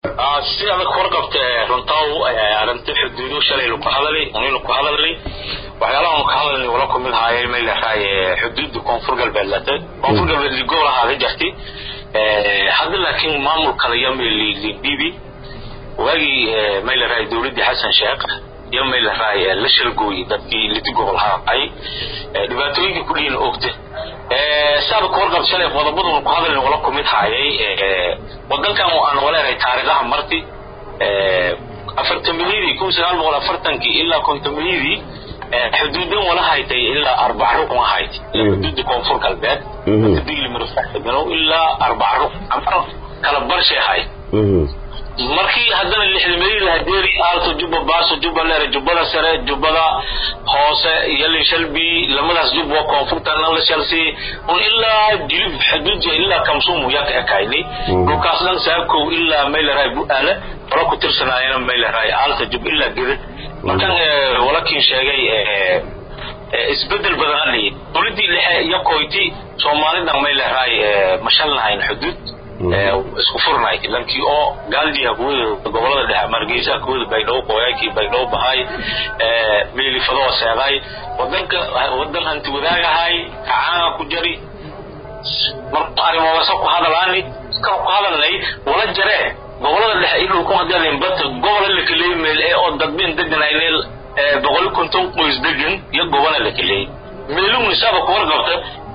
si adag warqabta runtaw arrinta xuduudu shalay laku hadalay unaynu ku hadalnay waxyaalaha ka hadalnay wala ku mid haayay may leedahay xuduudda koonfur galbeed late koonfur galbeed ligobol ahaada jirtay hadda laakiin maamul kale iyo libibi waagii may leedahay dowladdii xasan sheekh iyo may leedahay la shalgooyey dadkii liti gobol haay dhibaatooyinkii ku dhihin ogta saada ku warqabta shalay qodobaduna ku hadalnay wala ku mid haayay wadankan aan waleedahay taariikhaha marti afartamiliyadii kun sagaal boqol afartankii ilaa kontomiliyadii xuduudan wala haytay ilaa arbac rukun ahayt xuduudda koonfur galbeed digli marfaxigano ilaa arbac rukun ama kala barshay ahayd markii haddana lixdameeyadii hadeeri aalto jubba baaso jubba leere jubbada sare jubbada hoose iyo lishalbi lamadaas jub waa koonfurtana la shalsi un ilaa jilib xuduudja ilaa kamsuumu yaa ka ekaynay dhulkaas dhan saakow ilaa maylaraay bu-aale wala ku tirsanaayana maylaraay aalta jub ilaa gedad markan walakiin sheegay isbedel badan adhiyi dowladdii dhexe iyo koyti soomaalidan maylaraay mashalnahayn xuduud isku furnaay lankii oo gaaldiya kuwada gobolada dhexe margeysa kuwada baydhabo qoyaakii baydhabo bahay meelifadoo seeday wadanka wadan hanti wadaagahay kacaanga ku jari marka arrimoodasa ku hadalaani ka ku hadalnay wala jaree gobolada dhexe iyo dhulku hadalin bata gobola la kaleeyay meel ee oo dadbeen deganayneel boqol konton qoys degan iyo gobola la kaleeyay meeluu nisaaba ku warqabta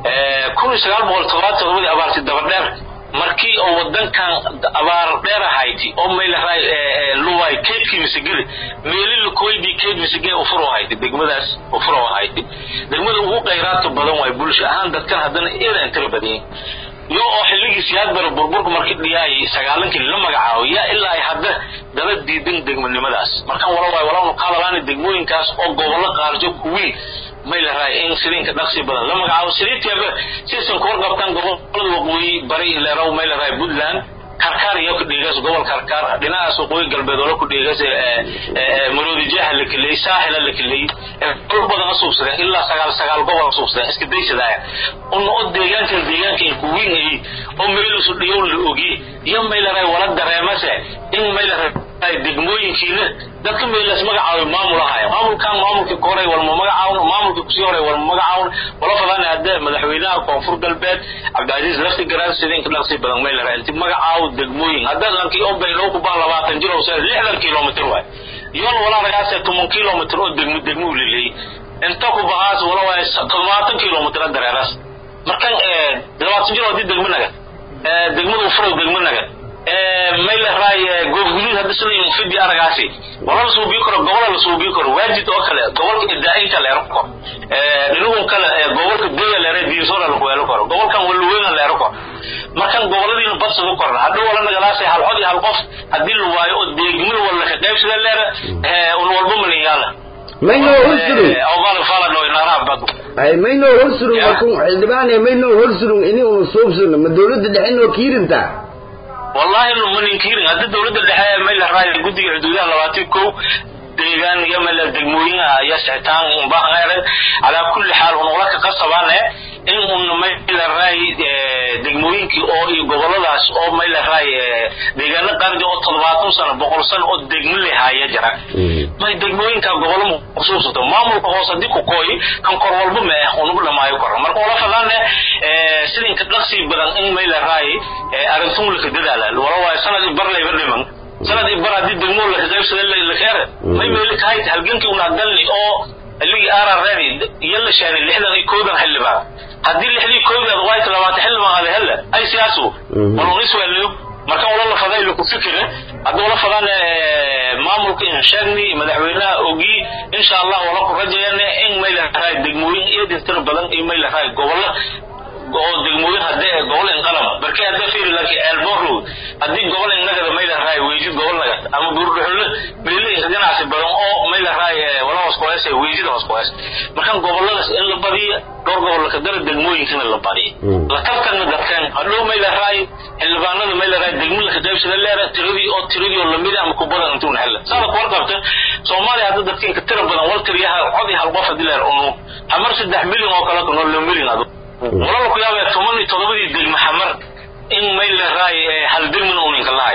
kun iyo sagaal boqol todobaatan todobadii abaarti dabadheer markii oo wadankan abaar dheer ahayti oo maylahay luway keedkii misagiri meeli lakoydii keed misagiri ufuro ahayti degmadaas ufuro ahayti degmada ugu khayraadka badan waay bulsho ahaan dadkan haddana eedan tira badan iyo oo xilligii siyaad bara burburka markii dhiyaayay sagaalankii la magacaabo yaa ilaa ay hadda daba diidan degmanimadaas markaan wala waay walaanu ka hadalaana degmooyinkaas oo gobollo qaarjo kuwiin may la raay in siriinka dhaqsi badan la magacaabo siriintiaba sisan ku warqabtaan gobolada waqooyi bari leerow may la raay puntland karkaar iyo ku dhiigas gobol karkaar dhinacaas waqooyi galbeed oo ku dhiigas maroodi jeexa la keliyey saaxila la keliyey dhul badan asuubsadeen ilaa sagaal sagaal gobol asuubsadeen iska daysadaaya una oo deegaankan deegaankan ku weyn ay oo meelusu dhiyow la ogi iyo may la raay wala dareemase in may la raay degmooyinkiina dadka meelas magacaabay maamul ahaya maamulkan maamulkii koray walma magacaawna maamulkii kusii horay walma magacaawna wala fadaan hadda madaxweynaha koonfur galbeed cabdicasiis lafti garaad sidinka dhaqsi badan may la raay inti magacaaw degmooyin hadda lankii oo baydhabo ku baa labaatan jir oo sida lixdan kilomitr waay yoon walaa ragaase toban kilomitr oo degmo degmo leleeyey inta ku bahaas wala waay todobaatan kilomitr dareeraas markan labaatan jir oo hadii degmo naga degmada ufurow degmo naga may la raay goobguduud hadda sida fidi aragaasi wala la suubiyo karo gobola la suubiyo karo waajid oo kale gobolka idaainka leero karo dhinagun kale gobolka deya leere diirsoola laku weelo karo gobolkan waluweena leero karo markan goboladiina badsadu korna hadhow wala nagalaasay hal cod iyo hal qof haddii la waayo oo deegmada wala ka qaybsada leere un walba malinyaala mayno horsurun ogaal falado inaaraha badu ay mayno horsurun markun xildhibaane mayno horsurun ini unu suubsano ma dowladda dhexe inoo kiirintaa wallahi ma ninkiirin hadda dowladda dhexe may la raaya guddiga xuduudaha labaatan kow deegaan iyo meel degmooyin iyo sixitaan unbahangayre calaa kulli xaal unula ka qasabaane in un may la raay degmooyinkii oo iyo goboladaas oo may la raay deegaano qaarja oo toddobaatan sano boqol sano oo degmo lehaaya jira may degmooyinka gobolo kusuubsato maamulka hoose haddii ku kooyi kan kor walba ma ah unugu dhamaayo koro marka wala fadaane sidinka dhaqsi badan in may la raay arintun laka dadaala wala waayo sanad i bar layba dhiman sanad i bar haddii degmo laka qaybsada lakeere may meeli kahayt halgankii una galni oo ligii aarareedi iyo la sheenay lixdan iyo koodan xildhibaan haddii lixdii koodaad waayta labaatan xildhibaan ada helle ay siyaasu walunisweliyo marka wala la faday laku fikire hadda wala fadaan maamulka in sheegni madaxweynaha ogi insha allah wala ku rajayane in may la raay degmooyin iyo dintir badan iyo may la raay gobollo oo degmooyin hadee gobol inqalab barkii hadda fiiri laki elboro haddii gobol innagada may la raay weejid gobol nagad ama buurdhuxulle meeli ganacsi badan oo may la raay wala hoos kuhees weejida hoos kuhees markan goboladaas in la badiyo dhowr gobol laka dara degmooyinkana la badiyo la tartanna dadkan hadhow may la raay xildhibaanada may la raay degmo laka qaybsada leera tiradii oo tiradii oo lamid ama kubadan intuuna hella saada ku warqabta soomaaliya hadda dadkinka tira badan wal tiriyaha cod iyo hal qof haddii leer unu hamar saddex milyan oo kale kunoo lo milyan adu walala ku yaabaya toban iyo todobadii degmo xamar in may la raay hal degmina uninka lahaya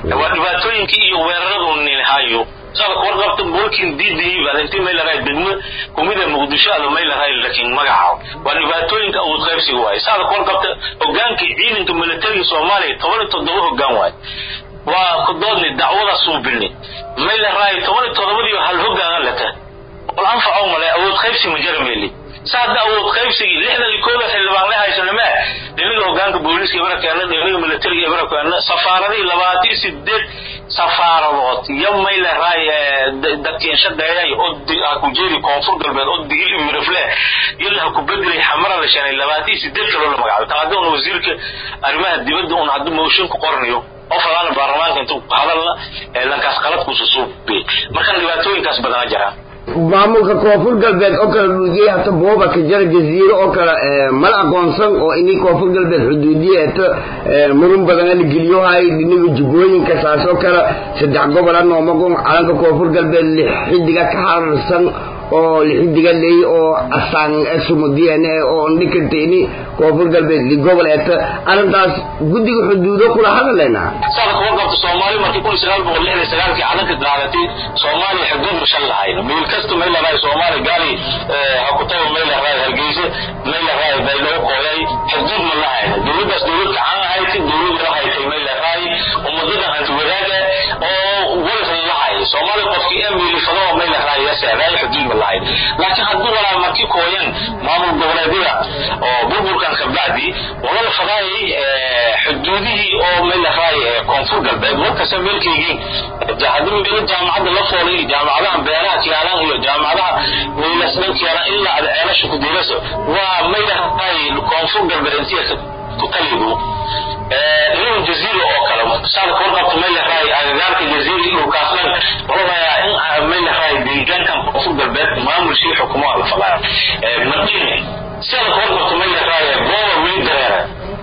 waa dhibaatooyinkii iyo weeraradu ninhayo sabak warqabta bolkin diidii baad intii may lahay degmo kumida muqdisho ada may lahay laakiin magaca waa dhibaatooyinka awood qaybsiga waaye sabak warqabta hogaankii ciidanka militariga soomaaliya toban iyo toddoba hogaan waaye waa ku doodni dacwada suubini may lahay toban iyo toddobadiyo hal hogaana lata wal anfaco male awood qaybsi ma jarameeli saada awood qaybsigii lixdan iyo kooda xildhibaan la haysanama dhinaga hogaanka booliiska ibarakeena dhinaga militariga ibarakeena safaaradii labaatan iyo sideed safaaradood iyo may lahay dadkiinsha dheeray oo ha ku jeedi koonfur galbeed oo digil iyo mirafle ilaa ha ku bedelay xamara la shanay labaatan iyo sideed kaloo la magacaabay tan haddii una wasiirka arrimaha dibadda un haddii mooshin ku qoranayo oo falaana baarlamaanka intuu hadalna lankaas qaladkuusa suubiyey markan dhibaatooyinkaas badana jiraan maamulka koonfur galbeed oo kale dhuudiyey hata booba ka jara jaziiro oo kale mala aqoonsan oo inii koonfur galbeed xuduudiye eto murun badana la geliyohay dhinaga jubbooyinka saas oo kale saddex gobol anoomaqon calanka koonfur galbeed lix xidiga ka hararsan oo lixidiga leey oo asaan sumudiyeen oo ndhikanta ini koonfur galbeed li gobol eto arrintaas guddiga xuduudo kula hadaleyna sabak warqabta soomaali markii kun iyo sagaal boqol lixdan iyo sagaalkii calanka daadatay soomaaliya xuduud ma shan lahayn meel kasta may lahay soomaali gaali ha ku tago may lahay hargeysa may lahay bay lagu qooyay xuduud ma lahayn dowladdaas dowlad gacan ahayd dowlad la haytay may lahay ummadadan hanti wadaaga oo walasan lahay soomaali qofkii emili fadoo may lahay yaseeday xuduud ma lahayn laakiin haddii walaa markii kooyan maamul goboleedyada oo burburkan kabacdi walala fadaayay xuduudihii oo may lahay koonfur galbeed markasta meelkaygii haddii meelo jaamacadda la foolay jaamacadaha beeraha kiyaalan iyo jaamacadaha weylas dhan kiyaalan ilaa ada ceelasha ku diiraso waa may lahay koonfur galbeed intii kutalidu dhinaga jaziira oo kale saalka warqabta may lahay agagaarka jaziira iyo dhulkaasnan walabayaa in may lahay deegaankan koonfur galbeed maamulshii xukumo la falaa madine saalka warqabta may lahay booba weli dareera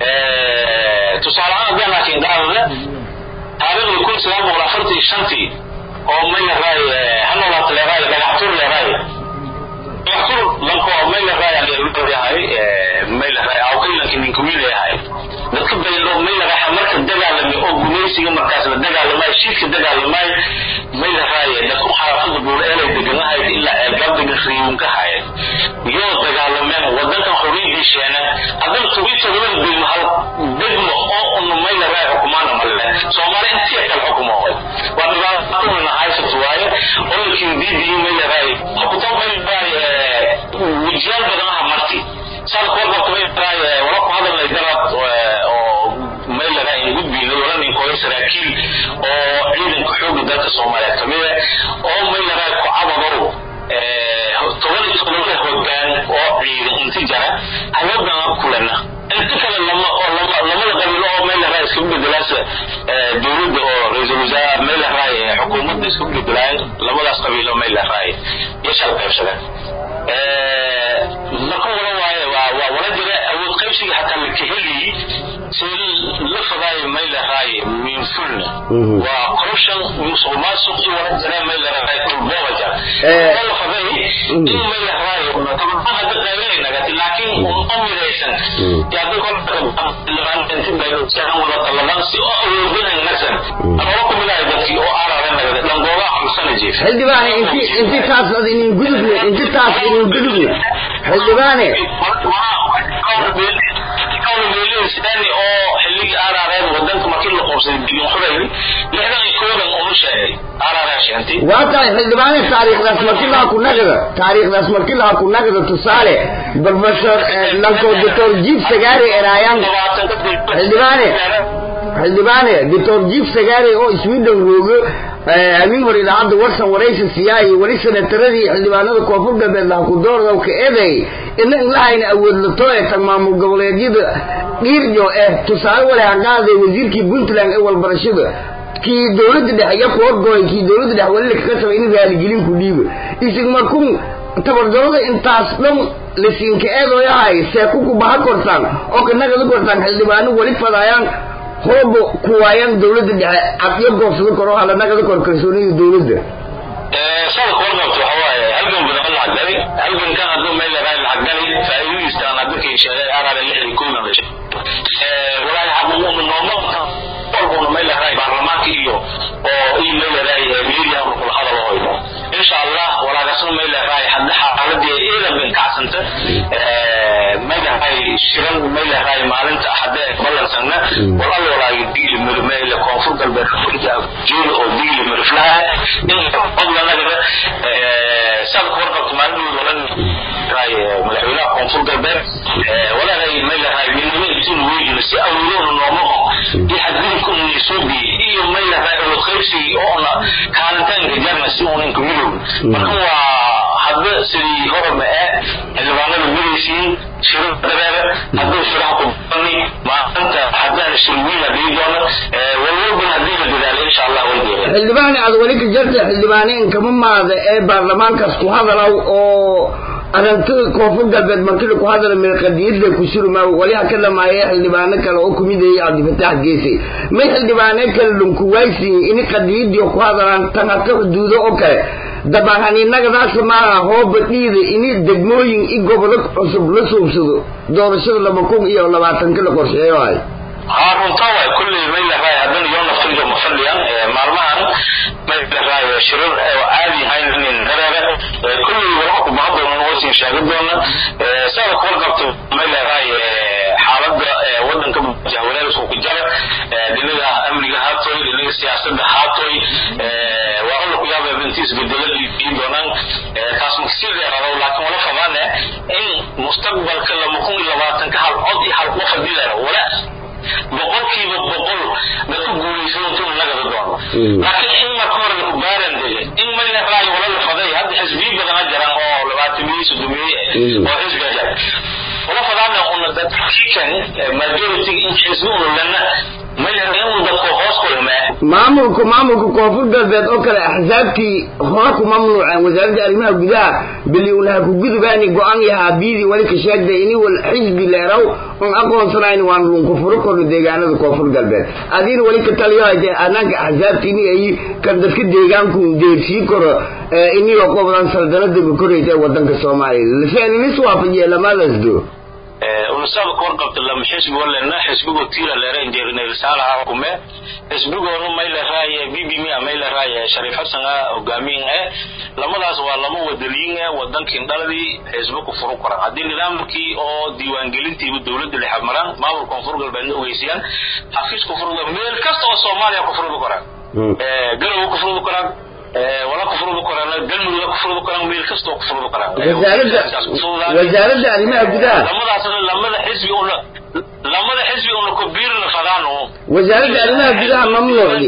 tusaale ahaan haddaan laakiin dhaadada taariikhda kun sagaal boqol afartan iyo shantii oo may lahay hanolaata leedahay dhagaxtur leedahay dhagaxtur lanko may lahay leedahay may lahay awkaylanka ninkuwi leeyahay dadka bayro may lahay marka dagaalamay oo gumaysiga markaas la dagaalamay shiidka dagaalamay may lahay dadku xaafada buur eelay deganahayd ilaa eelgaab degan riyuunka hayay iyoo dagaalameen wadankan xoriyadii sheena haddana tobi todobada degmo hal degmo oo unu may lahay xukumaana male soomaali intii kale xukumo waa dhibaatadana haysat waaye ololkiin diidii may lahay xukuto may lahay wajiyaal badanaha marti saalka warqabta may lahay wala ku hadalnay darad oo may lahay in gudbiina wala ninkooya saraakiil oo ciidanka xooga dalka soomaaliyeed kamida oo may lahay ku cabadow toban iyo todoba hogaan oo ciidan inti jara hawadana kulana inta kale lama oo lama lamada qabiilo oo meel lahay isku bedelaas dowladda oo ra-iisul wasaare meel lahay xukuumadda isku bedelaan labadaas qabiilo meel lahay yashal qaybsadeen marka wala waaye waa waa wala jira awood qaybsiga hataa la kaheli si la fadaayo meel lahay min fulna waa corruption musuq maasuq iyo wala jira meel lahay kulbooba jira wala faday in meel lahay tababar hadda qaybinayna laakiin un midaysan yaadi kolka inti bayro sahan wala talaban si oo awoodinay nasan anoo ku midahay dadkii oo aararen nagada dhangooga xamsana jiif xildhibaane inti inti taas ad inin gudubne inti taas inin gudubne xildhibaane sidani oo xilligii aarareen wadanka markii la qoobsaday bilyan xurayl lixdan iyo koodan unu sheegay aarareen sheentay waa tahay xildhibaane taariikhdaas markii laha ku naqda taariikhdaas markii laha ku naqda tusaale professor lanko doctor jiif sagaari eraayaan xildhibaane xildhibaane doctor jiif sagaari oo sweden roogo habeen hore idaacadda warsan waraysi siyaay wali senataradii xildhibaanada koonfur galbeed laha ku doordaw ka eday ina inlahayna awood lato ee tag maamul goboleedyada dhiirjo eh tusaale wale haqaaday wasiirkii puntland ee walbarashada kii dowladda dhexe iyo ku horgooy kii dowladda dhexe wali lakaga sabay in raaligelin ku dhiibo isig markun tabardarada intaas dhan lasiinka eedoyahay seeku ku baha kortaan oo kanagada kortaan xildhibaano wali fadaayaan hoobo kuwaayaan dowladda dhexe cabyo goobsado koro halanagada kor kalsoonida dowladda sada kornabta waxa waaye halgan badan la cagdali halgankan hadduu meel lagaa la cagdali faa'iidadiistaan hadda kay sheegay araada lixdii koodan la sheegay walaahi xaquuqu nooma walbuna may leedahay baarlamaanka iyo oo iyo may leedahay media unu kula hadalo hoyno insha allah walaagasna may leedahay hadda xaaladii eedan bin kacsanta may leedahay shiran may leedahay maalinta axadee ballansana wal alla walaagi digli mirmeyle koonfur galbeed afrika jeeda oo digli mirflaha in fadlanagada saadka warqabta maalin walan madaxweynaha koonfur galbeed walaalahay may leedahay midnimo intuunu weydino si awoodoona nooma oo iyo xadgudubka una soo biyey iyo may leedahay awood qaybsigii oona kaalintaanka jarna si uunanka midoob marka waa hadda sidii horaba ee xildhibaanada midaysiin shiro dareere hadduu shiraha ku bani maanta haddaan shirwiina dhigi doono walwalbana haddii la dadaalo insha allah way deereen xildhibaane aad weli ka jarta xildhibaane inkama maada ee baarlamaankaas ku hadalaw oo aragtida koonfur galbeed markii ku hadala mirqadiyadda ku surma wali ha ka dhamaayay xildhibaano kale oo kumid yahay cabdifataax geesi may xildhibaane kale dhunkuwaysi ini qadiyadii ku hadalaan tan hata xuduudo oo kale dabahaninagadaas maaha hooba dhiida ini degmooyin i gobodo cusub la suubsado doorashada laba kun iyo labaatanka la qorsheeyo ay haa runtaa waay kulley may leedahay haddana yoo naftiga ma fadhiyaan maalmahan may leedahay shirar oo caadi ahayn inin dareere kulley walaha ku bahan doona waysin sheegi doona saada kuwar qabto may leedahay xaaladda wadanka jahwareerisku ku jara dhinaga amniga haatoy dhinaga siyaasadda haatoy waa alla ku yaaba intiis bedelo dhiibiin doonaan taas maksii dheerado laakiin wala fadaane in mustaqbalka lama kun iyo labaatanka hal cod iyo hal qof hadii leero wala boqolkiiba boqol dadku guulaysan intuu nagada doono laakiin in marka hore ku baaran dege in may leedahay wala la faday hadda xisbiyi badana jiraan oo labaatamiyi sodomiye oo xisbiga jira wala fadaana una dadkan majority in xisbi una lana may leedahay in dadku hoos kulmee maamulku maamulka koonfur galbeed oo kale axsaabtii hore ku mamnuuceen wasaaradda arrimaha gudaha bili unaha ku gudubaani go-aan yahaa biidii wali ka sheegday ini wal xisbi leeraw un aqoonsanayn waan lunku furo korno deegaanada koonfur galbeed adiina wali ka taliyo haytee anaanka axsaabtiini ay kan dadka deegaanku deersii koro inigoo qobdan saldanada koraysa ee wadanka soomaaliya lafeenanis waafajiye lamadaas do ulusada kuwar qabta lama xisbi walena xisbigo tiila leera injeerinaylsaalaha hukume xisbigoonu may leeraay bbm may leeraay shariif xasan hogaamiin eh lamadaas waa lama wadaliyin eh wadankin dhaladii xisbi ku furu koran haddii nidaamkii oo diiwaangelintiiba dowladda lexab maraan maamul koonfur galbeedna ogeysiyaan xafiis ku furda meel kasta oo soomaaliya ku furdi koraan garowe ku furdi koraan wala ku furdi koraan galmudug ku furdi koraan meel kasta oo ku furdi koraan wasaaradda arrimaha gudaha lamadaasna lamada xisbi una lamada xisbi una ku biirna fadaano wasaaradda arrimaha gudaha mamnuucdi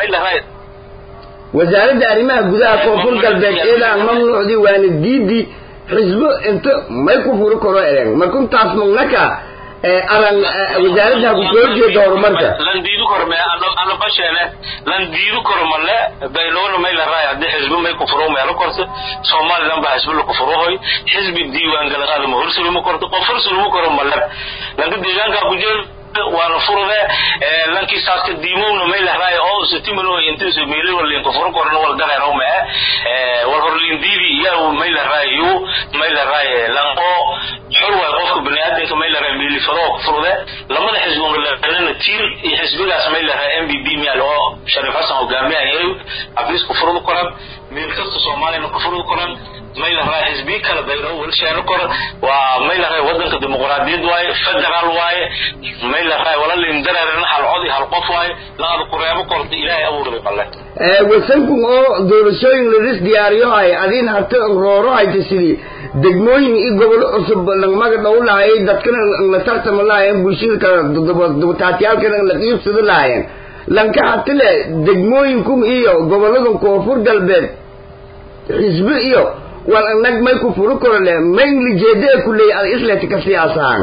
wasaaradda arrimaha gudaha koonfur galbeed iyadaan mamnuucdi waana diidi xisbo inta may ku furi karo ereng markuntaas magnaka aran wasaaradda ku soo jeedo horumarka lan diidu karo me ana basheene lan diidu karo male bayloona may la raay haddii xisbi may ku furo meelo korto somaliland baa xisbi laku furohoy xisbi diiwaan galaqaada ma horsuluma korto qof horsuluma karo male lanka deegaankaa ku jeedo waana furde lankii saaska diimowna may lahraay oo sitimano intiisu meelin walin ku furo korna wal dareero ma wal horlin diidi yaa may lahraay yu may lahraay lan oo xor waa qofka bani aadamka may lahraay meeli faro ku furde lamada xisbi oo lahraayna tiir iyo xisbigaas may lahraay MBB miyaal oo Sharif Hassan hogaamiyahay abis ku furo koran meel kasta Soomaaliya ku furo koran may lahraay xisbi kala bayro wal sheero kor waa may lahraay wadanka dimuqraadiyad waaye federal waaye may lahraay wala lin dareerin hal codi hal qof waaye laada ku reebo korta ilaahay abuuray qalle wasankun oo doorashooyin ladis diyaariyo hay adiin hata rooro hayta sidii degmooyin iyo gobolo cusub lagmaga dhow lahayay dadkana la tartama lahayeen bulshada kale dubataatiyaalkana la qiibsada lahayeen lanka hatile degmooyinkun iyo goboladan koonfur galbeed xisbi iyo wal anag may ku furu karo le mainly jeedee ku leeyahay ad isleti ka siyaasahan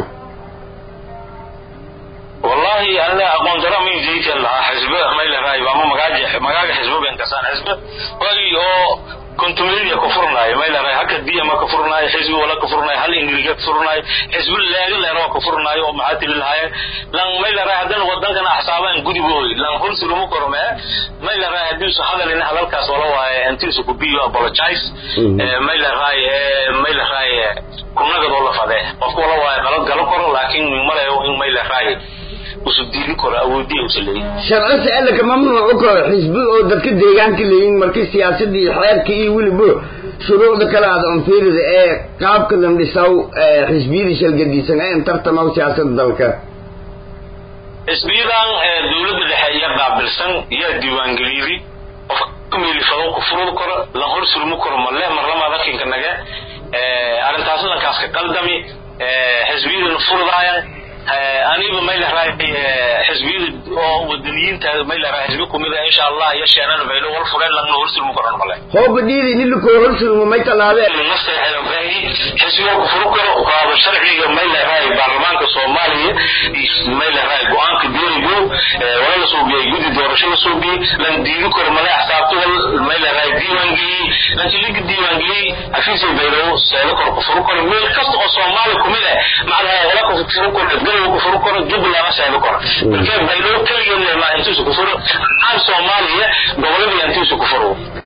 wallahi ana aqoon daro min jeekan lahaa xisbe may lahaay waa magaaje magaaga xisbe been kasaan xisbe wagi oo kontumiliya ku furnaay may lahaay haka diya ma ka furnaay xisbe wala ka furnaay hal ingiliga ka furnaay xisbe leega leero ka furnaay oo maxaatil lahaay lan may lahaay hadana wadankana axsaabaan gudubooy lan hunsi lamu korme may lahaay hadii soo hadalin hadalkaas wala waaye intiisu ku biyo apologize may lahaay may lahaay kunaga doo la fadee qofku wala waaye qalad galo koro laakiin malayo in may lahaay usu diili karo awoodiya usa leeyin sharci sicilaka mamnuucu karo xisbi oo dadka deegaanka leeyihin markii siyaasadda iyo xeerka iyo weliba shuruucda kale aada onfiirida ee qaabka landhisaw xisbiyada shalgadiisan ee intartamaw siyaasada dalka xisbiyadan dowladda dhexe iya qaabilsan yaa diiwaangeliyadi qof meelifado ku furud karo la hor sulmi karo male marlamaada kinka nage arrintaas lankaaska qaldami xisbiyadana furdaayan aniba maylaraa xisbiyada oo wadaniyiinta maylaraa xisbi kumida insha allah iyo sheenana baylo wal fureen lagna hor sulmi karon male hooba dhiidi nilikoo hor sulmo may tallaabee xisbiga ku furu karo qaado sharciga maylaraa baarlamaanka soomaaliya maylaraa go-aanka deerigo wala la suubiyay guddi doorasho la suubiyey lan diidi karo male axsaabta wal maylaraa diiwaangeliyey lanki liga diiwaangeliyey xafiisay baylo seedo karo ku furu karo meel kasta oo soomaali kumid ah macnaha wala ku furu karo galwa ku furu karo jubbaland seedo karo marka baylo keligeed ma intuusa ku furo aan soomaaliya gobolada